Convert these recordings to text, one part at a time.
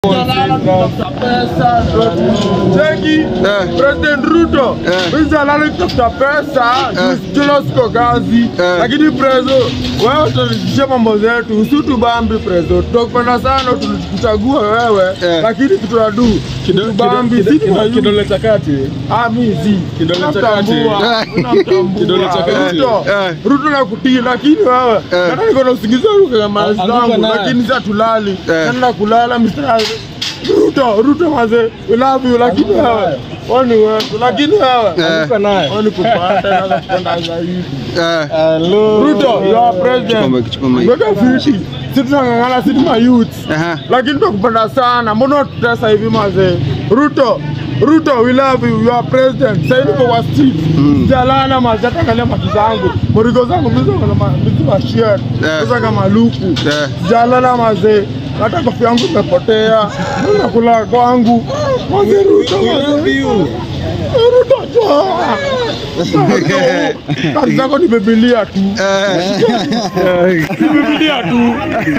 Cheki Eh. President Ruto Eh. hizi halali kutafuta pesa Eh. jilo siko kazi, Eh. lakini prezo wewe utarizisha mambo zetu, usitubambi prezo. Tutakupenda sana, tulikuchagua wewe, Eh. lakini kitu adu kitubambi si tunayu- Kidole cha kati. Ah, mi si Kidole cha Namtambua, kati. namtambua. Kidole cha kati. Ruto, Eh. Ruto nakutii, lakini wewe Eh. hata niko na usingizi wa mali Anguka zangu, naye. lakini sasa tulali Eh. naenda kulala Mr. Ruto, Ruto maze, we love you, lakini wewe wani wetu, lakini wewe Eh. Anguka naye. wani kupata na kupenda zaidi. Eh. Hello. Ruto, you are Chukua president. mic, chukua mic. Ngoja fiti. Sisi tunang'ang'ana sisi ma youth. Aha. Lakini tunakupenda sana. Mbona unatutesa hivi mazee? Ruto, Ruto, we love you. You are president. Sasa hivi kwa street. Mm. Jalana mazi hata angalia maki zangu. Murigo zangu mizo kama ma- mizo ma shirt. Eh. Sasa kama luku. Eh. Jalala mazee. Hata kofia yangu imepotea. Mbona kula kwangu? Mazee Ruto. mazee. Ruto toa. Kazi zako ni Biblia tu. Eh. Ni Biblia tu.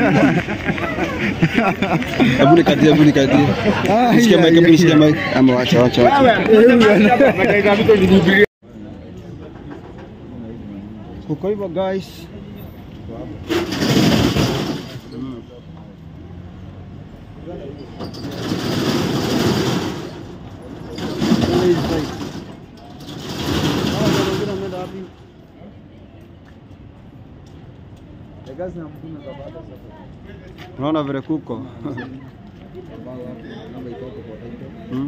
Hebu nikatie, hebu nikatie. Nishike mic, hebu nishike mic. Ama wacha, wacha, wacha. Kuko hivyo guys. Unaona vile kuko Hmm?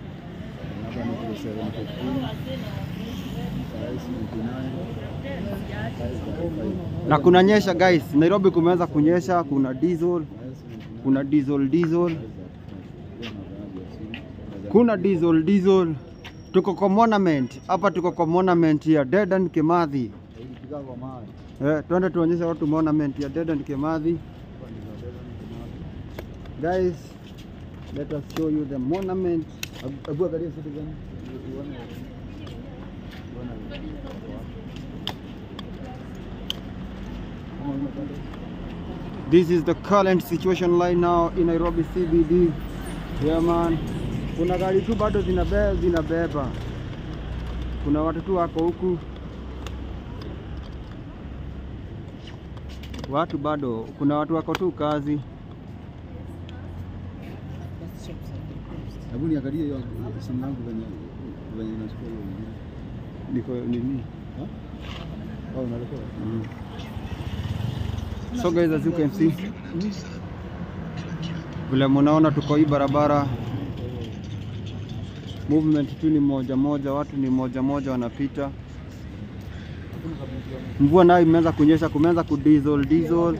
na kunanyesha guys, Nairobi kumeanza kunyesha, kuna diesel, kuna diesel diesel, kuna diesel diesel. Tuko kwa monument hapa, tuko kwa monument ya Dedan Kimathi. Eh, twende tuonyeshe watu monument ya Dedan Kimathi. Guys, let us show you the monument. Abu- Abu angalia Citizen. This is the current situation right now in Nairobi CBD. Yeah man. Kuna gari tu bado zinabe, zinabeba. Kuna watu tu wako huku. Watu bado, kuna watu wako tu kazi. Hebu niangalie hiyo simu yangu venye venye inachukua hiyo video. Niko nini? Oh, unarekodi? So guys, as you can see, vile munaona tuko hii barabara, movement tu ni moja moja, watu ni moja moja wanapita. Mvua nayo imeanza kunyesha, kumeanza kudiesel diesel,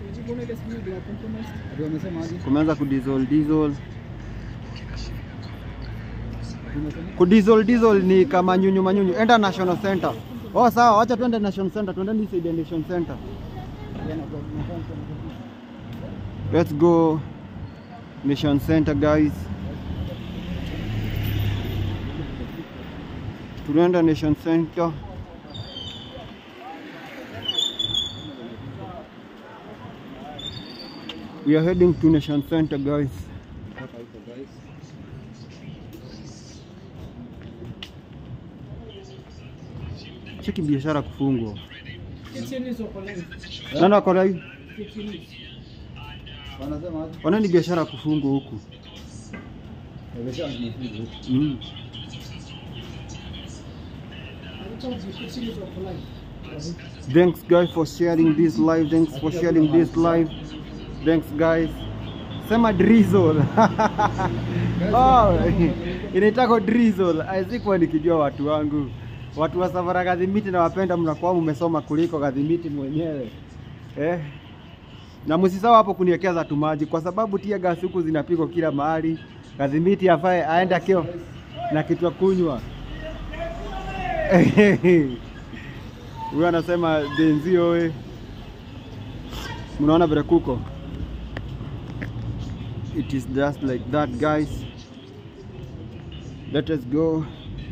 Ati wamesema aje? kumeanza kudiesel diesel. Kudiesel diesel ni kama nyunyu manyunyu. Enda National Center. Oh, sawa, wacha tuende National Center, tuende hii side ya National Center. Let's go Mission Center guys. Tunaenda Nation Center. We are heading to Nation Center guys. Cheki biashara kufungwa. Nani wako live? Wanasema aje? Wanani biashara kufungwa huku? Wamesema tumefunga. Mm. Thanks guys for sharing this live. Thanks for sharing this live. Thanks guys. Sema drizzle. oh, inaitako drizzle. Sikuwa nikijua watu wangu. Watu wa Safara Gadhimiti na wapenda mnakuwa mmesoma kuliko Gadhimiti mwenyewe. Eh? Na msisahau hapo kuniwekeza tu maji kwa sababu tia gasi huku zinapigwa kila mahali. Gadhimiti afae aende akio na kitu ya kunywa. Huyu anasema denzio we. Mnaona vile kuko? It is just like that guys. Let us go.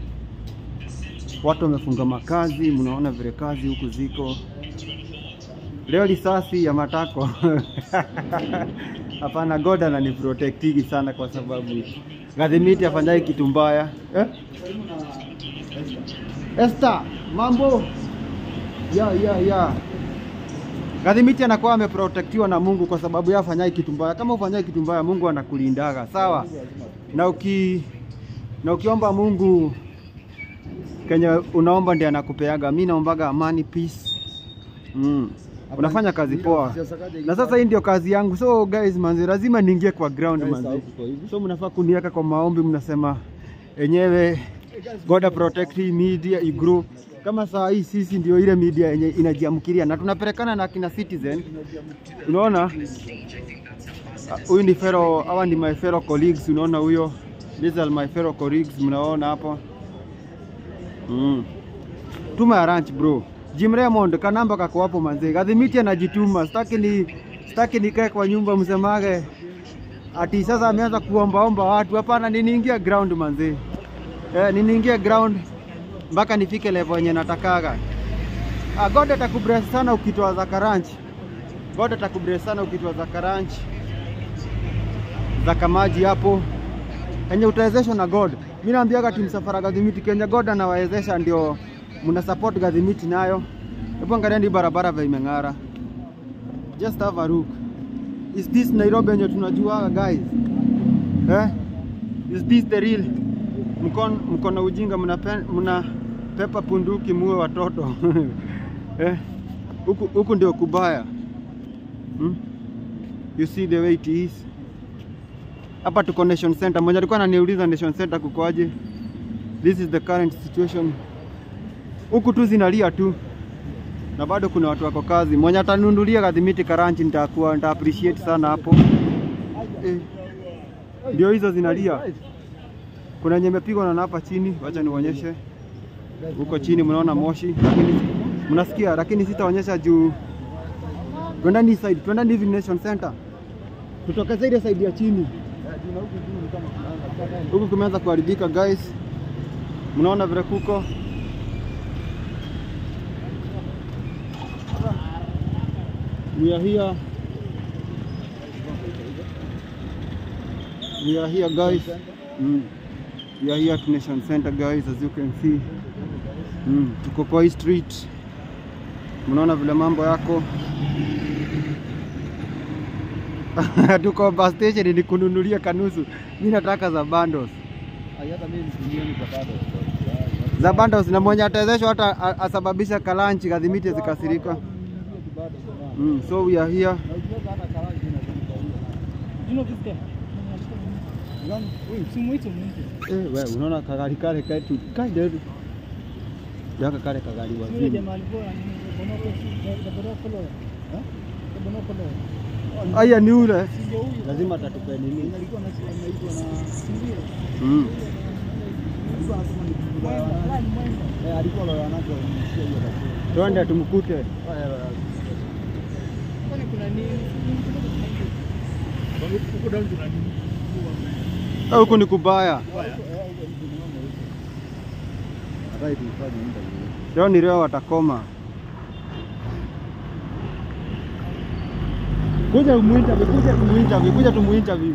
Watu wamefunga makazi, mnaona vile kazi huku ziko. Leo risasi ya matako Hapana, God ananiprotektigi sana kwa sababu Gadhimiti afanyai kitu mbaya eh? Esther, mambo ya ya ya Gadhimiti anakuwa ameprotektiwa na Mungu kwa sababu yeye afanyai kitu mbaya. Kama ufanyai kitu mbaya, Mungu anakulindaga sawa, na uki na ukiomba Mungu kenye unaomba ndiye anakupeaga. Mi naombaga amani, peace. Mm. Unafanya kazi poa, na sasa hii ndio kazi yangu. So guys, manzi, lazima niingie kwa ground manzi. So mnafaa kuniweka kwa maombi, mnasema enyewe God protect hii media igrow. Kama saa hii sisi ndio ile media yenye inajiamkiria na tunapelekana na kina Citizen. Unaona, Ah, huyu ni fellow, hawa ni my fellow colleagues. Unaona huyo, these are my fellow colleagues, mnaona hapo mm. Tuma ya ranch bro. Jim Raymond kanamba kako hapo manze. Gadhimiti anajituma. Sitaki ni sitaki nikae kwa nyumba msemage ati sasa ameanza kuombaomba watu. Hapana, niniingia ground manze. Eh, niniingia ground mpaka nifike level yenye natakaga. Ah, God atakubless sana ukitoa zaka ranch. God atakubless sana ukitoa zaka ranch. Zaka maji hapo yenye utawezeshwa na God. Mimi naambiaga timu safara Gadhimiti Kenya, God anawawezesha ndio mna support Gadhimiti nayo. Hebu angalieni hii barabara vile imeng'ara. Just have a look. Is this Nairobi yenye tunajua guys? Eh? Is this the real? Mkono mkono ujinga mnape- mna pepa punduki muwe watoto. eh? Huku huku ndio kubaya. Hmm? You see the way it is. Hapa tuko Nation Center. Mmoja alikuwa ananiuliza Nation Center kukoaje? This is the current situation. Huku tu zinalia tu na bado kuna watu wako kazi. Mwenye atanunulia Gadhimiti Karanchi nitakuwa nita appreciate sana hapo. Eh, ndio hizo zinalia. Kuna yenye imepigwa na hapa chini, wacha nionyeshe. Huko chini mnaona moshi, lakini mnasikia, lakini sitaonyesha juu. Twendani side, twendani hivi Nation Center. Tutokeze ile side ya chini. Huku kumeanza kuharibika guys. Mnaona vile kuko We are here. We are here guys. Mm. We are here at Nation Center guys as you can see. Mm. Tuko kwa hii street. Mnaona vile mambo yako. Tuko bus station ni kununulia kanusu. Mimi nataka za bundles. Hata mimi nitumie kwa bado. Za bundles na mwenye atawezeshwa hata a- asababisha kalanchi Gadhimiti zikasirika. Mm. So we are here. Eh, we unaona kagari kale kaitu kaide yaka kale kagari wa zini. Aya ni ule lazima atatupe nini? Mm. alikuwa loya nacho sio hiyo Twende tumkute. Eh, Huku ni kubaya. Hata ifanye interview. Leo ni leo watakoma. Kuja umuinterview, kuja tumuinterview, kuja tumuinterview.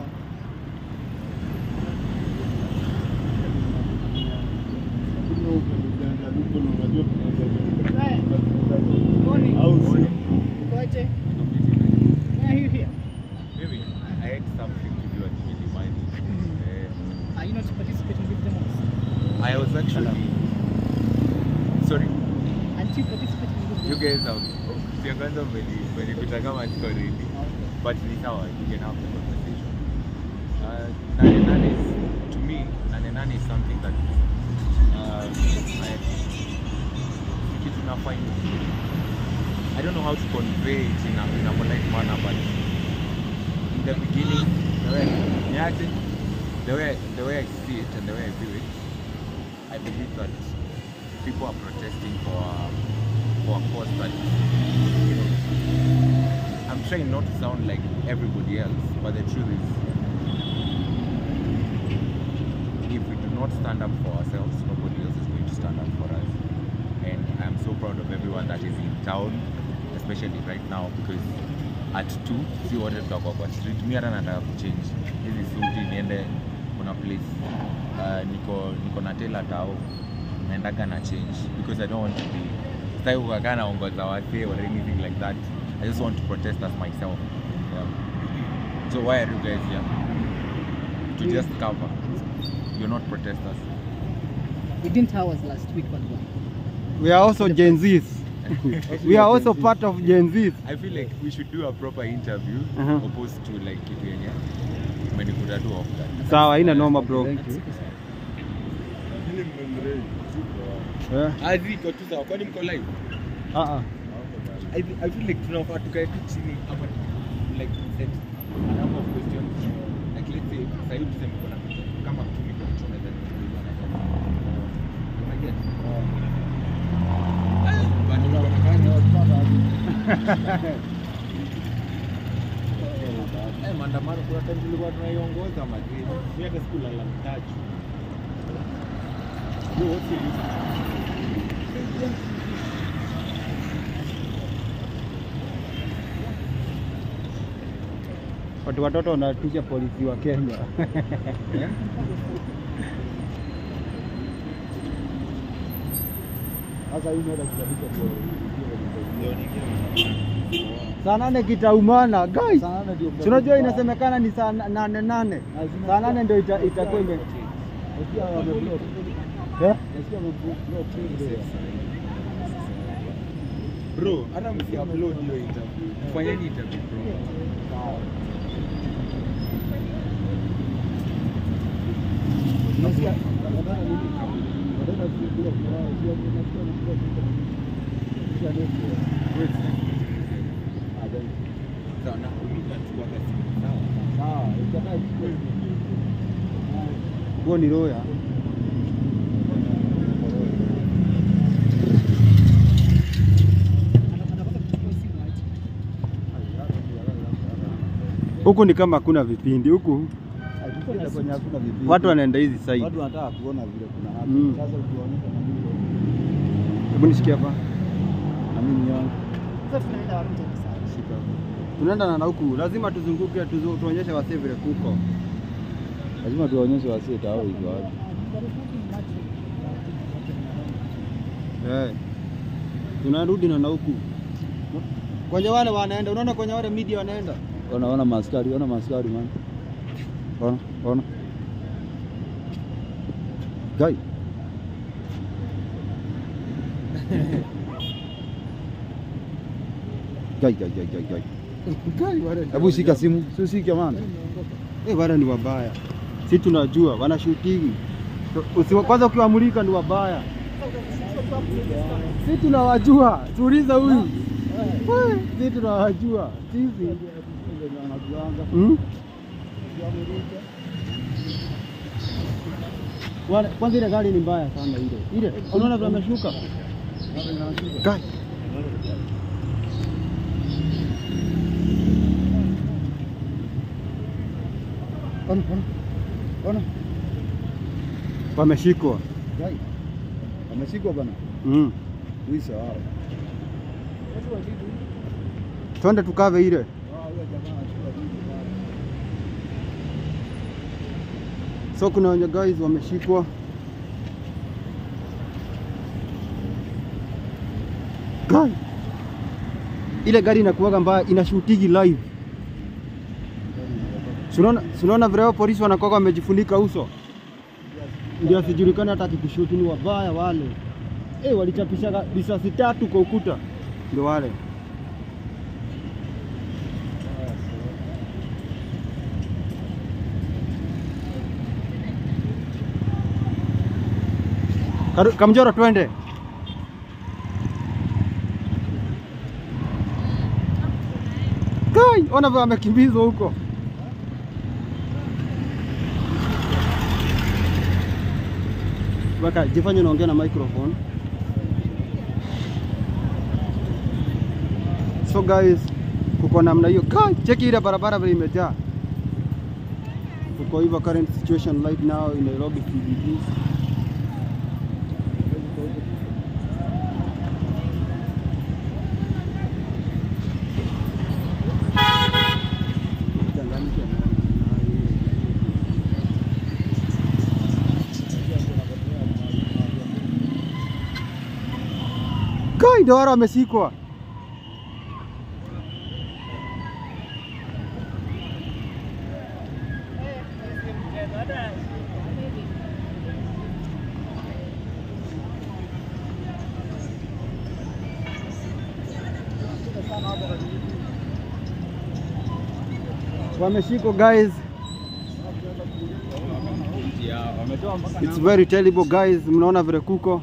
Maybe I had something to do at Milimani. Uh, Are you not participating with them? I was actually sorry, Aren't you participating with them? you guys have sio kwanza mmenikuta kama niko ready, but ni sawa, you can have the conversation. Uh, nane nane is, to me, nane nane is something that uh, I kitu nafanya I don't know how to convey it in a, in a polite manner, but in the beginning, the way, yeah, the way, the way I see it and the way I view it, I believe that people are protesting for a, for a cause that you know, I'm trying not to sound like everybody else, but the truth is, if we do not stand up for ourselves, nobody else is going to stand up for us. And I'm so proud of everyone that is in town, especially right now, because at 2 si wote tutakuwa kwa street mi hata nataka kuchange hizi suti niende kuna place uh, niko niko na tela tao naendaga na change because i don't want to be sitaki kukakaa naongoza wasee or anything like that i just want to protest as myself yeah. so why are you guys here to just cover you're not protesters We didn't ours last week, but one. We are also Gen Zs. We are also part of Gen Zs. I feel like we should do a proper interview Uh-huh. opposed to like kitu yenye umenikuta tu off guard. Sawa, haina noma bro. Thank you. Eh, Azi iko tu sawa, kwani mko live? ah, ah. I, fe- I feel like tunafaa tukae tu chini hapa like set a number of questions. Like let's say sasa hivi tuseme kuna kama mtu niko tunaweza kuuliza na kama unaget. But Eh, maandamano kuna time tulikuwa tunaiongoza madrid. Mimi hata sikulala mtaji. Yo, what's your reason? Watu watoto wanatisha polisi wa Kenya. Sasa hii inaenda kutabika kwa Saa nane kitaumana guys. Saa nane ndio Si unajua inasemekana ni saa na- nane nane. Lazima- Saa nane ndio ita- itakuwa ime Nasikia wameblock. Eh? Nasikia wameblock Tuesday. Bro, hata msiupload hiyo interview. Fanyeni interview bro. Nasikia wanataka nini? Wanataka kupiga kura, sio nasikia wameblock. Kisha next year. Ah, then. Sawa, na umechukua kasi. Sawa. Sawa, itakaa kidogo. Huo ni roya. Anapata kuchukua simu aje. Huku ni kama hakuna vipindi huku. Tukienda kwenye hakuna vipindi. Watu wanaenda hizi side. Watu wanataka kuona vile kuna hapa. Mm. Sasa ukionyesha na mimi Hebu nishikie hapa. na mimi yangu Sasa tunaenda Warunga sasa. shika. Tunaenda na huku. Lazima tuzunguke tuzu, tuonyeshe wasee vile kuko. Lazima tuwaonyeshe wasee tao iko wapi. Eh. Tunarudi na na huku. Kwenye wale wanaenda, unaona kwenye wale media wanaenda. Ona ona maskari, ona maskari man. Ona, ona. Guy. Guy, guy, guy, guy, guy. Hebu shika simu, si ushike man. Eh, wale ni wabaya. Si tunajua wanashutigi. Usi, kwanza ukiwamulika ni wabaya. Si tunawajua. Tuuliza huyu. Eh, Si tunawajua. Sisi. Hmm? Wale, kwanza ile gari ni mbaya sana ile. Ile, unaona vile ameshuka? Kai. Ona, ona. Ona. Wameshikwa. Guy. Ameshikwa bana. Mm. Uisa wao. Twende tukave ile. Ah, huyo jamaa anashika vitu bana. So kuna wenye guys wameshikwa. Guy. Ile gari inakuwaga mbaya inashutigi live. Sunaona sunaona vile hao polisi wanakuwa wamejifunika uso. Ndio asijulikane hata akikushuti ni wabaya wale. Eh, walichapisha risasi tatu kwa ukuta. Ndio wale. Karu- Kamjoro twende. Kai, ona vile amekimbizwa huko. Waka, jifanye unaongea na microphone. So guys, kuko namna hiyo. Kai, cheki ile barabara vile imejaa. Kuko hivyo current situation right now in Nairobi CBD. ndio wale wameshikwa. Wameshikwa guys. It's very terrible guys. Mnaona vile kuko.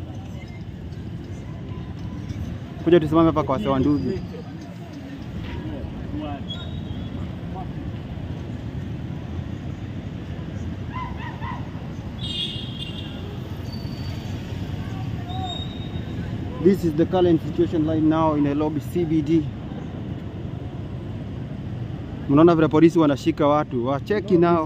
Kuja tusimame hapa kwa sawa ndugu. This is the current situation right now in Nairobi CBD. Mnaona vile polisi wanashika watu, wacheki nao.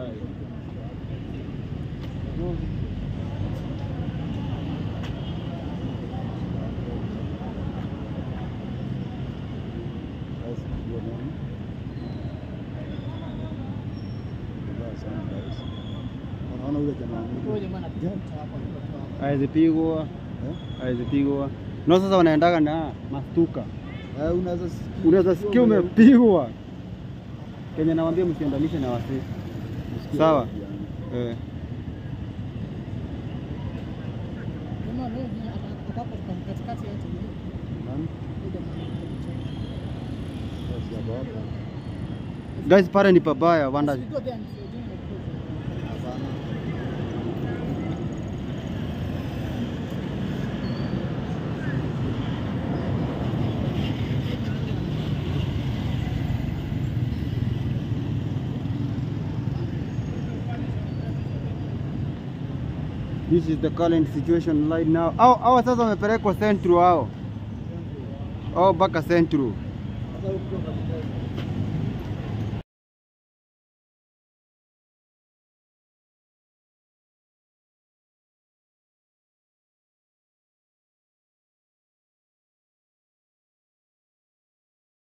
Unaona ule jamaa Huyo jamaa anapiga mtu hapa, mtu hapa. Haizipigwa, Eh? haizipigwa. No, sasa wanaendaga na mastuka. Eh, unaweza sikia- Unaweza sikia umepigwa. Kenya nawaambia msiendanishe na wasi. Usikie Sawa. yani. Eh. Jamaa leo ni ako hapo katikati yetu. Nani? Huyo jamaa anapiga mtu. Basi hapo hapo. Guys, pale ni pabaya, wanda. We go there and say, "Doing the cruise." Hapana. This is the current situation right now. Au au sasa wamepelekwa Central hao. Oh, mpaka Central. Sasa ukiwa katikati.